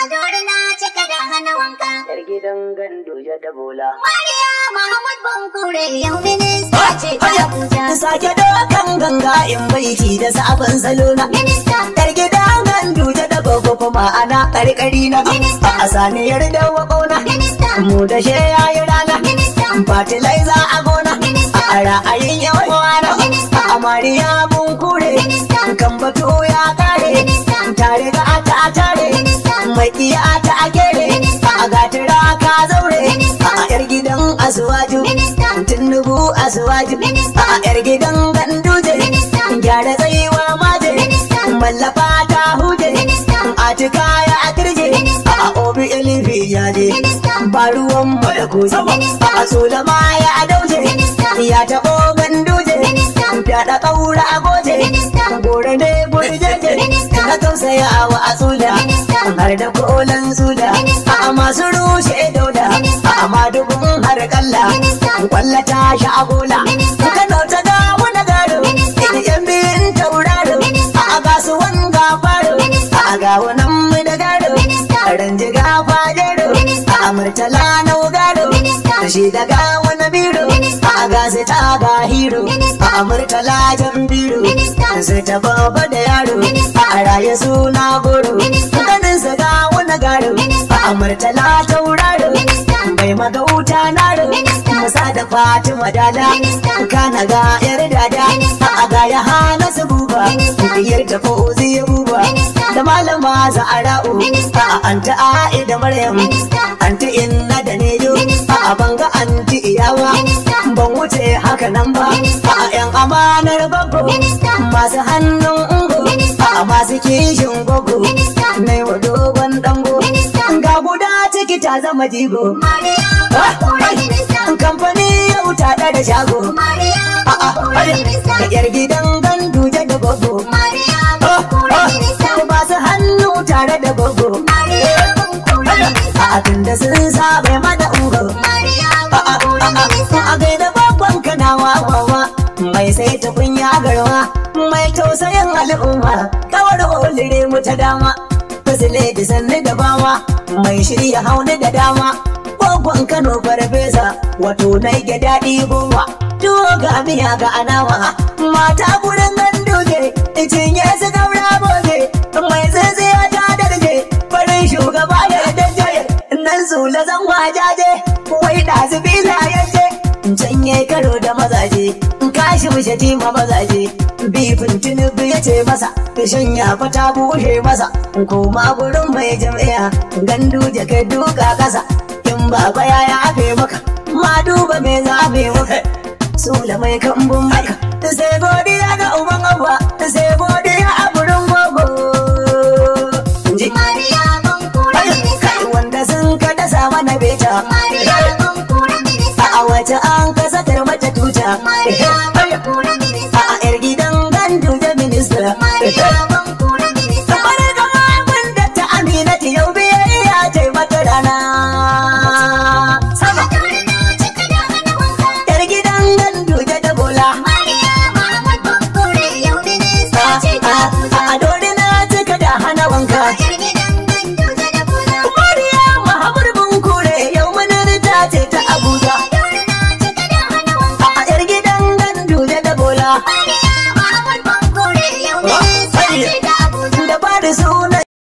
Adori na cika da hana wanka. Yar gidan gandu ya da bola. Mariya Muhammad Bankure yau minista ce ta Abuja. Sake dokan ganga in baiti da sabon salo na. Minista, Yar gidan gandu ta da gogo kuma ana karkari na. Minista. A saniyar da wakona. minista, Mu da she yayi rana. minista, Fatilaiza a gona. Minista. A ra'ayin yan uwana. Minista. A Mariya mun kure. Minista. Kan batu ya kare. Minista. Tare ga ta tare. Minista. Mai iya ta a kere. Minista. A gatira ka zaure. Minista. A yar gidan asuwaju. Minista. Tinubu asuwaju. Minista. A yar gidan ganduje. Minista. Gyara tsayuwa maje. Minista. Mallafa ta huje. Minista. Atika ya kirje. Minista. A obi ilifi ya je. Minista. Ba ruwan mu da kusa. Minista. A sulama ya dauje. Minista. Ya taɓo ganduje. Minista. Fyaɗa ƙaura a goje. Minista. Gore ne burjeje. Minista. Na tausaya wa a sula. Minista. Har da kolan sula. Minista. A masu rushe dauda. Minista. A madubin har kalla. Minista. Kwalla ta sha agola. Minista. Kano ta ga wani garo. Minista. Yan biyun tauraro. Minista. A ga su wanga faro. Minista. A ga wannan mu da garo. Minista. Ranjiga fajero. Minista. A murtala na garo. Minista. Shi daga wani biro. Minista. A gasi ta ga hiro. Minista. A murtala jan biro. Minista. Sai ta baba da yaro. Minista. A raye suna goro. Minista. Ganin sa ga wani garo. Minista. A murtala tauraro. Minista. Bai magauta naro. Minista. Musa da Fatima dala. Minista. Kana ga yar dada. Minista. A ga ya hana su buba. Minista. Diyar ta fauzi ya buba. Minista. Da malama za'ara'u. Minista. A anta a'i da Maryam. Minista. Anti inna da nejo. Minista. A banga anti iyawa. Minista. Ban wuce haka nan ba. Minista. A yan amanar babbo. Minista. Masu hannun ungo. Minista. A masu kishin gogo. Minista. Na yi wa dogon dango. Minista. Ga guda ciki ta zama jigo. Mariya Bankure minista. Kamfani yau ta da shago. Mariya A'a, Bankure minista. da yar gidan gandu da gogo. Mariya Bankure minista. Ba su hannu tare da gogo. Mariya Bankure minista. A tunda sun sabe mana ungo. Mariya A'a, Bankure minista. a gaida babban kana wawawa. Mai sai ta kunya garwa. Mai tausayin al'umma. Kawar olire mu ta dama. Fasile da sanni da bawa. Mai shirya hauni da dama. Gwaggon Kano farfesa. Wato na ga daɗi goma. Tuwo ga miya ga anawa. Mata gurin gandoje. Cinye su gaura boje. Mai tsintsiya ta darje. Farin shugaba ya daje. Nan zula zan wajaje. Wai ɗazu bila yaje. Can yayi karo da mazaje. Kashi shatima mazaje. Bifin tunubu ya ce masa. Fishin ya fata bushe masa. Koma gurin mai jam'iyya. Gandu jaka duka kasa. In baba ya yafe maka. Ma duba me zafe maka. Sula mai kambun maka.